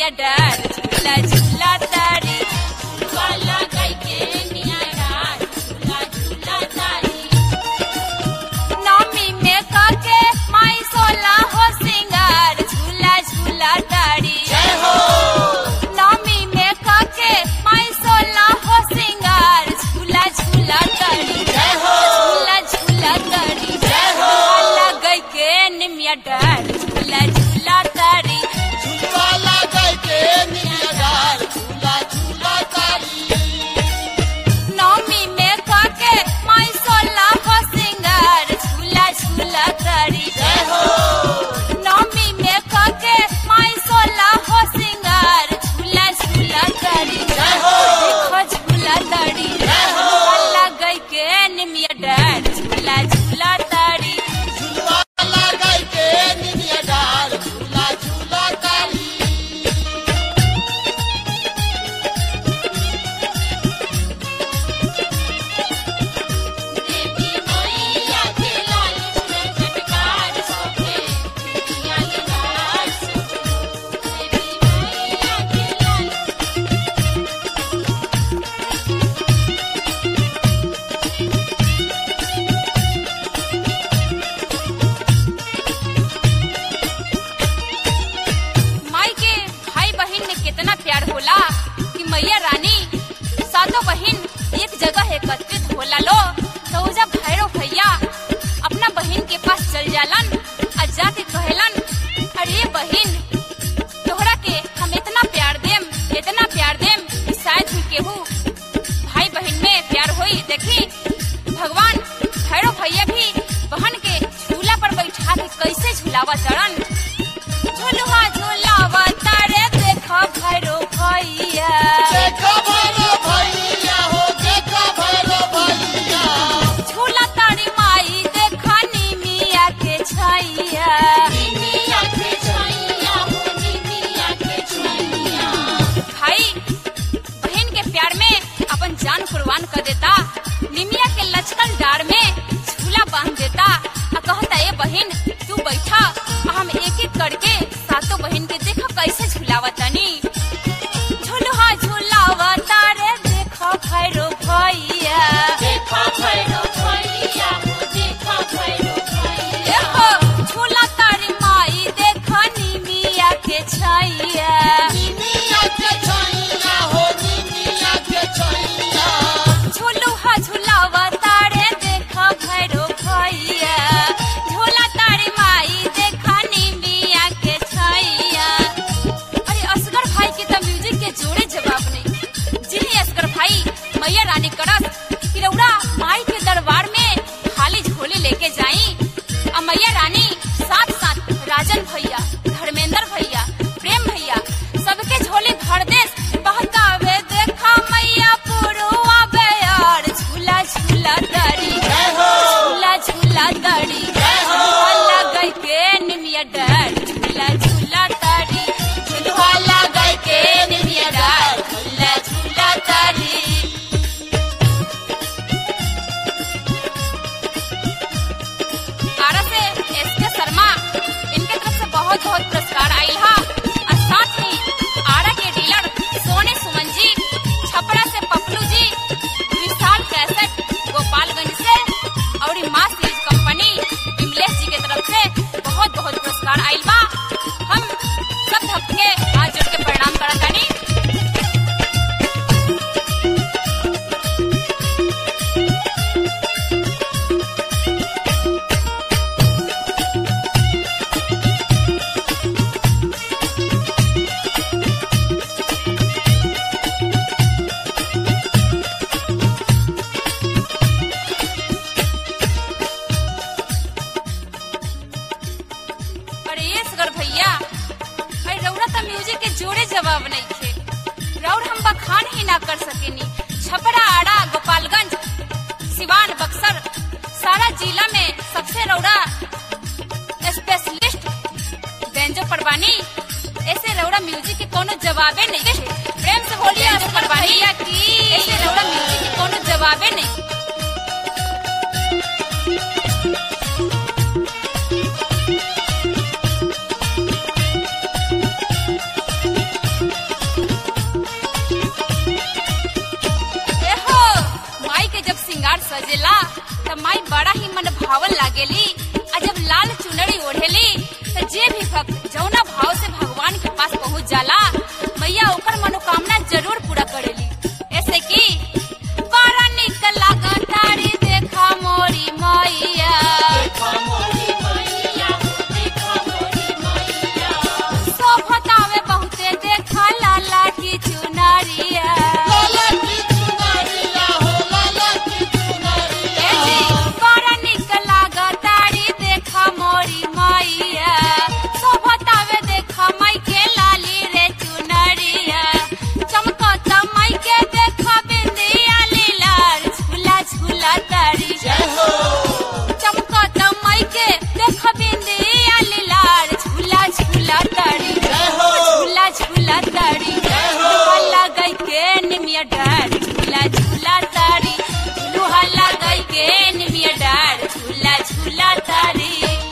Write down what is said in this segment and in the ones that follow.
निमिया डार झूला झूला तारी वाला गई के निमिया डार झूला झूला तारी नौमी में काके माई सोला हो सिंगार झूला झूला तारी जय हो नौमी में काके माई सोला हो सिंगार झूला झूला तारी जय हो झूला झूला तारी जय हो वाला गई के निमिया डार झूला झूला तारी झूला लगा के निमिया डाल झूला झूला तारी नौमी में काके माई सोला हो सिंगार झूला झूला तारी जय हो नौमी में काके माई सोला हो सिंगार झूला झूला तारी जय हो देखो झूला तारी जय हो अल्लाह गई के निमिया डार झूला झूला तारी झूला लगा के निमिया डाल झूला झूला तारी देवी मैया के लाल में चटकार सोखे दुनिया के लाल सोखे देवी मैया के लाल माई के भाई बहन में कितना प्यार होला कि मैया रानी सातों बहन एक जगह एकत्रित होला लो तो उजा भैरव भैया अपना बहन के पास चल जालन और जाके कहेलन अरे बहन तोहरा के हम इतना प्यार देम इतना प्यार देम कि शायद ही केहू भाई बहन में प्यार होई देखी भगवान भैरव भैया भी बहन के झूला पर बैठा के कैसे झूलावा चढ़न झुलुआ झुलावा तारे देखो भैरो भैया देखो भैरो भैया हो देखो भैरो भैया झूला तारी माई देखो निमिया के छैया निमिया के छैया हो निमिया के छैया भाई बहन के प्यार में अपन जान कुर्बान कर देता निमिया के लचकन डार में झूला बांध देता आ कहता ए बहन तू बैठा आ हम एक एक करके सातों बहन के देखो कैसे झूलावा तनी झूलुहा झूलावा तारे देखो भैरो भैया देखो भैरो भैया हो देखो भैरो भैया देखो झूला तारी माई देखो निमिया के छैया निमिया के छैया हो निमिया के छैया झूलुहा झूलावा तारे देखा भैरो भैया झूला तारी माई देखा निमिया के छैया अरे असगर भाई के तो म्यूजिक के जोड़े जवाब नहीं जिन्हें असगर भाई मैया रानी करस कि रउरा माई के दरबार में खाली झोले लेके जाई और मैया रानी साथ साथ राजन भैया धर्मेंद्र भैया प्रेम भैया सबके झोले भर देस बहकावे देखा मैया पुरुआ बेयार झूला झूला दरी जय हो झूला झूला दरी जय हो झूला गई के निमिया डर झूला झूला दरी झूला गई के निमिया डर झूला झूला दरी आरा से एस के शर्मा इनके तरफ से बहुत बहुत पुरस्कार आयल हा और साथ ही आरा के डीलर सोने सुमन जी छपरा से पपलू जी विशाल कैसेट गोपालगंज से और ई माँ सीरीज कंपनी विमलेश जी के तरफ से बहुत बहुत पुरस्कार आयल बा हम सब भक्त के हाथ जोड़ के प्रणाम करत तानी अरे ये सगर भैया अरे रउरा तो म्यूजिक के जोड़े जवाब नहीं थे रउर हम बखान ही ना कर सकेनी छपरा आड़ा गोपालगंज सिवान बक्सर सारा जिला में सबसे रउरा स्पेशलिस्ट बेंजो परवानी ऐसे रउरा म्यूजिक के कोनो जवाबे नहीं थे प्रेम से बोलिए बेंजो परवानी ऐसे रउरा म्यूजिक के कोनो जवाबे नहीं लुभावन लागेली आ जब लाल चुनरी ओढ़ेली तो जे भी भक्त जौना भाव से भगवान के पास पहुंच जाला मैया ओकर मनोकामना जरूर पूरा करेली ऐसे की बड़ा निक लागतारी देखा मोरी मैया सोभतावे बहुते देखा लाला की चुनरिया लाला की चुनरिया हो लाला की चुनरिया ए जी, बड़ा निक लागतारी देखा मोरी मैया सोभतावे देखा माई के लाली रे चुनरिया चमकता माई के देखा बिंदिया लीलार झूला झूला तारी जय हो चमकता माई के देखा बिंदिया लीलार झूला झूला तारी जय हो झूला झूला तारी लुहा गई के निमिया डार झूला झूला तारी लुहा गई के निमिया डार झूला झूला तारी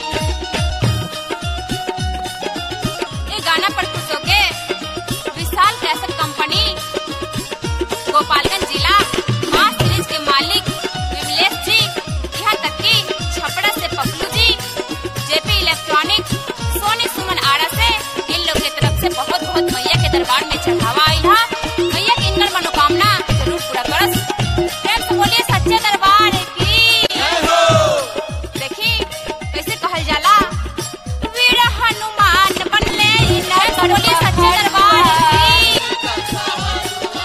ये गाना पर खुश होके विशाल कैसेट कंपनी गोपालगंज जिला माँ सीरीज के मालिक विमलेश जी यहाँ तक कि छपड़ा से पप्पू जी जेपी इलेक्ट्रॉनिक सोनी सुमन आरा से इन लोग की तरफ से बहुत बहुत मैया के दरबार में चढ़ावा आई था मैया की इनकर मनोकामना जरूर पूरा करस प्रेम से बोलिए सच्चे दरबार की जय हो देखी कैसे कहल जाला वीर हनुमान बनले इनर बोलिए सच्चे दरबार की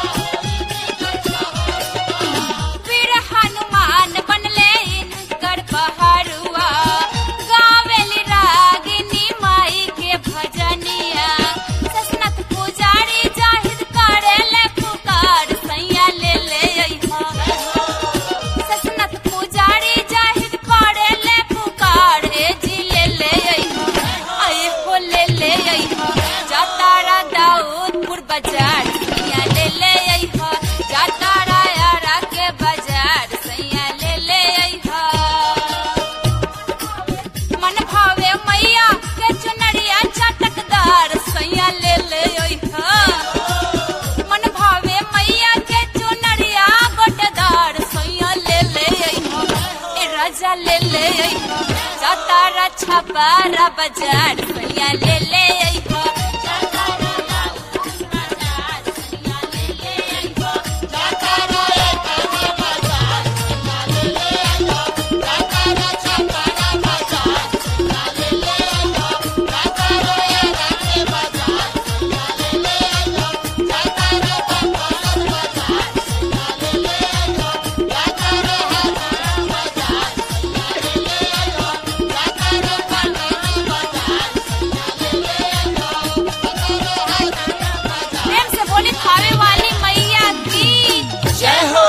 वीर हनुमान बनले इनकर पहरुआ गावेली रागिनी माई के भजनिया ससनत पुजारी जाहिर करेले पुकार सैया ले ले अइहा ससनत पुजारी जाहिर करेले पुकार ए जी ले ले अइहा आए हो ले ले अइहा जातारा दाऊदपुर बाजार सैया ले ले अइहा जातारा यारा के बाजार सैया ले ले अइहा मन भावे मैया के चुनरिया चटकदार सैया ले ले अइहा मन भावे मैया के चुनरिया गोटदार सैया ले ले अइहा ए राजा ले ले अइहा जातारा छपारा बाजार सैया ले ले अइहा जातारा दाऊदपुर बाजार सैया ले ले अइहा जातारा एकरा बाजार सैया ले ले आइहो जातारा छपरा बाजार सैया ले ले आइहो जातारा एकरा के बाजार सैया ले ले आइहो जातारा बंगाल बाजार सैया ले ले आइहो जातारा हजारा बाजार सैया ले ले आइहो जातारा बंगाल बाजार सैया ले ले आइहो जातारा हजारा बाजार प्रेम से बोली खावे वाली मैया की जय हो